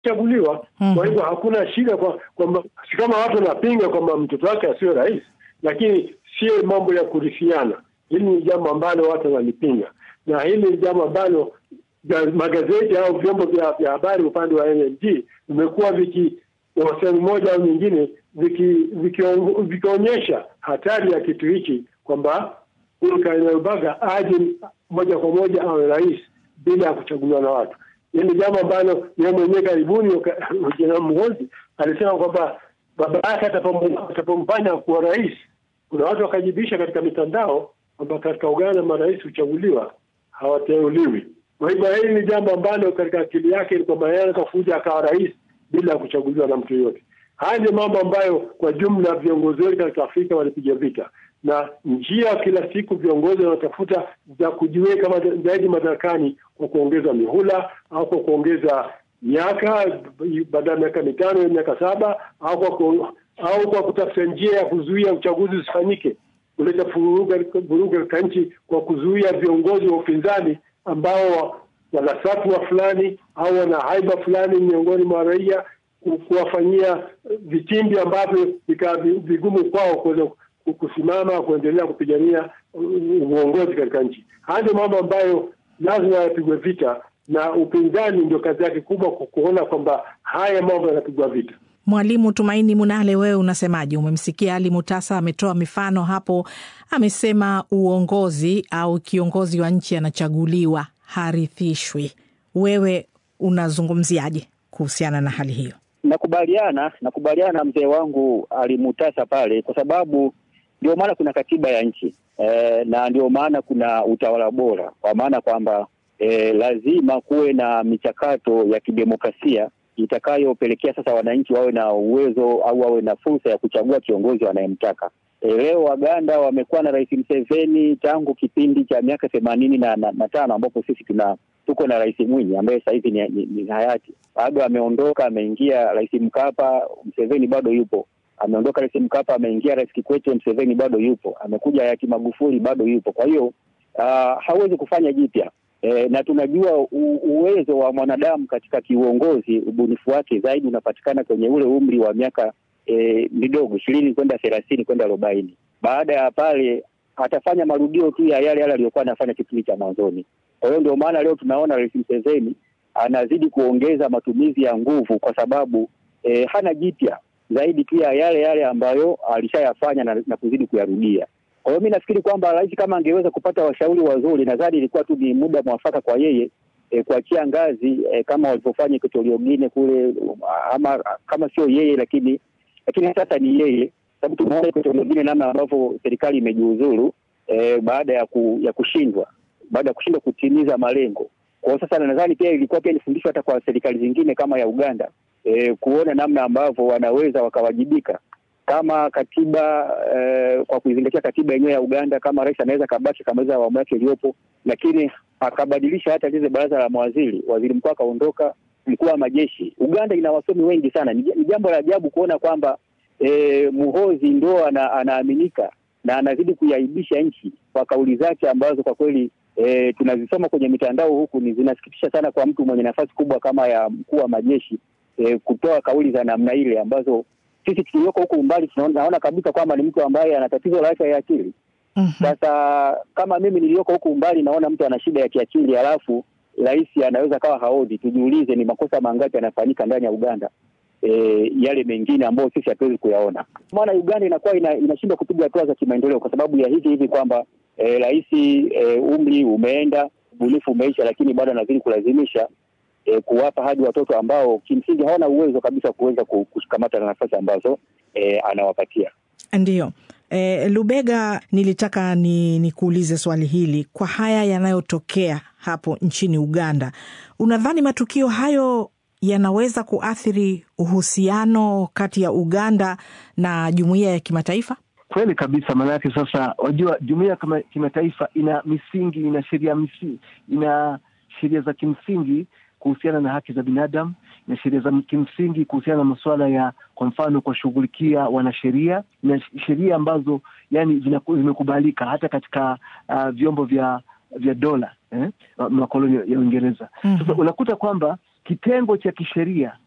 chaguliwa. Mhm. Kwa hivyo hakuna shida kwa kwamba si kama watu wanapinga kwamba mtoto wake asiwe rais, lakini sio mambo ya kurithiana. Hili ni jambo ambalo watu wanalipinga, na hili ni jambo ambalo ga- magazeti au vyombo vya vya habari upande wa NLG vimekuwa viki kwa sehemu moja au nyingine viki- vikiongo- vikionyesha hatari ya kitu hichi kwamba huyu Kainerugaba aje moja kwa moja awe rais bila ya kuchaguliwa na watu. Hili ni jambo ambalo yeye mwenyewe karibuni waka- Jenerali Muhoozi alisema kwamba baba yake atapom- atapomfanya kuwa rais. Kuna watu wakajibisha katika mitandao kwamba katika Uganda marais huchaguliwa, hawateuliwi. Kwa hivyo hili ni jambo ambalo katika akili yake ni kwamba yeye anaweza kuja akawa rais bila ya kuchaguliwa na mtu yoyote. Haya ni mambo ambayo kwa jumla viongozi wetu katika Afrika walipiga vita, na njia kila siku viongozi wanatafuta za kujiweka mada- zaidi madarakani kwa kuongeza mihula au kwa kuongeza miaka baada ya miaka mitano ya miaka saba au kwa ku, au kwa kutafuta njia ya kuzuia uchaguzi usifanyike, kuleta vurugu vurugu katika nchi kwa kuzuia viongozi wa upinzani ambao wana satwa fulani au wana haiba fulani miongoni mwa raia ku- kuwafanyia vitimbi ambavyo vikawa vi- vigumu kwao kuweza ku- kusimama kuendelea kupigania uh, uongozi katika nchi. Haya ndio mambo ambayo lazima yapigwe vita, na upinzani ndio kazi yake kubwa ku- kuona kwamba haya mambo yanapigwa vita. Mwalimu Tumaini Munale, wewe unasemaje? Umemsikia Ali Mutasa ametoa mifano hapo, amesema uongozi au kiongozi wa nchi anachaguliwa, harithishwi. Wewe unazungumziaje kuhusiana na hali hiyo? Nakubaliana, nakubaliana na mzee wangu alimutasa pale, kwa sababu ndio maana kuna katiba ya nchi e, na ndio maana kuna utawala bora, kwa maana kwamba e, lazima kuwe na michakato ya kidemokrasia itakayopelekea sasa wananchi wawe na uwezo au wawe na fursa ya kuchagua kiongozi wanayemtaka. E, leo Waganda wamekuwa na Rais Museveni tangu kipindi cha miaka themanini na, na, na tano ambapo sisi tuna tuko na Rais Mwinyi ambaye sasa hivi ni, ni, ni hayati bado ameondoka, ameingia Rais Mkapa, Mseveni bado yupo. Ameondoka Rais Mkapa, ameingia Rais Kikwete, Mseveni bado yupo. Amekuja hayati Magufuli, bado yupo. Kwa hiyo uh, hawezi kufanya jipya e, na tunajua u, uwezo wa mwanadamu katika kiuongozi, ubunifu wake zaidi unapatikana kwenye ule umri wa miaka e, midogo ishirini kwenda thelathini kwenda arobaini. Baada ya pale atafanya marudio tu ya yale yale aliyokuwa anafanya kipindi cha mwanzoni. Kwa hiyo ndio maana leo tunaona Rais Museveni anazidi kuongeza matumizi ya nguvu kwa sababu eh, hana jipya zaidi tu ya yale yale ambayo alishayafanya na, na kuzidi kuyarudia. Kwa hiyo mi nafikiri kwamba rais kama angeweza kupata washauri wazuri, nadhani ilikuwa tu ni muda mwafaka kwa yeye eh, kuachia ngazi eh, kama walivyofanya Equatorial Guinea kule, ama kama sio yeye lakini lakini sasa ni yeye, sababu tumeona Equatorial Guinea namna ambavyo serikali imejiuzuru eh, baada ya, ku, ya kushindwa baada ya kushindwa kutimiza malengo. Kwa hiyo sasa nadhani pia ilikuwa pia ni fundisho hata kwa serikali zingine kama ya Uganda e, kuona namna ambavyo wanaweza wakawajibika kama katiba e, kwa kuizingatia katiba yenyewe ya Uganda, kama rais anaweza kabaki akamaliza awamu yake iliyopo, lakini akabadilisha hata lile baraza la mawaziri, waziri mkuu akaondoka, mkuu wa majeshi. Uganda ina wasomi wengi sana. Ni ni jambo la ajabu kuona kwamba e, Muhozi ndo ana, anaaminika na anazidi kuiaibisha nchi kwa kauli zake ambazo kwa kweli e, tunazisoma kwenye mitandao huku ni zinasikitisha sana kwa mtu mwenye nafasi kubwa kama ya mkuu wa majeshi e, kutoa kauli za namna ile ambazo sisi tulioko huku umbali tunaona kabisa kwamba ni mtu ambaye ana tatizo la afya ya akili. Sasa kama mimi niliyoko huku umbali naona mtu ana shida ya kiakili, halafu rais anaweza kawa haodi, tujiulize ni makosa mangapi yanafanyika ndani ya Uganda e, yale mengine ambayo sisi hatuwezi kuyaona. Maana Uganda inakuwa ina, inashindwa kupiga hatua za kimaendeleo kwa sababu ya hivi hivi kwamba rais e, umri umeenda, ubunifu umeisha, lakini bado anazidi kulazimisha e, kuwapa hadi watoto ambao kimsingi hawana uwezo kabisa kuweza kushikamata na nafasi ambazo e, anawapatia. Ndiyo. E, Lubega, nilitaka ni nikuulize swali hili. Kwa haya yanayotokea hapo nchini Uganda, unadhani matukio hayo yanaweza kuathiri uhusiano kati ya Uganda na jumuiya ya kimataifa? Kweli kabisa, maanake sasa, wajua jumuiya ya kimataifa ina misingi, ina sheria misingi, ina sheria za kimsingi kuhusiana na haki za binadamu, ina sheria za kimsingi kuhusiana na masuala ya, kwa mfano, kuwashughulikia wanasheria na sheria ambazo yani zimekubalika hata katika uh, vyombo vya vya dola eh, makoloni ya Uingereza. mm -hmm. Sasa unakuta kwamba kitengo cha kisheria